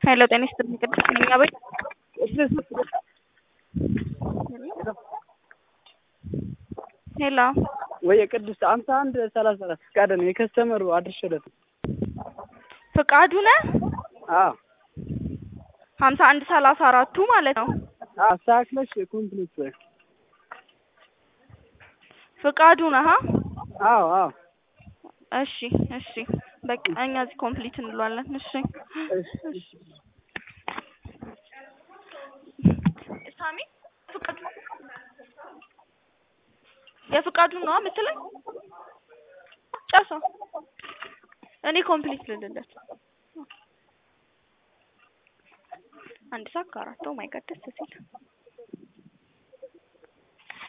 ሄሎ ጤና ይስጥልኝ ቅድስት ነኝ አቤት ሄሎ ወይ ቅድስት አምሳ አንድ ሰላሳ አራት ፍቃደ ነው የከስተመሩ አድርሼለት ነው። ፍቃዱ ነህ አዎ ሀምሳ አንድ ሰላሳ አራቱ ማለት ነው አስተካክለሽ ኮምፕሊት በይ። ፍቃዱ ነህ አ? አዎ አዎ እሺ እሺ በቃ እኛ እዚህ ኮምፕሊት እንለዋለን እሺ እሺ ሳሚ ፍቃዱ የፍቃዱን ነው የምትለኝ ጨርሰው እኔ ኮምፕሊት ልልለት አንድ ሰዓት ከአራት ኦ ማይ ጋድ ደስ ሲል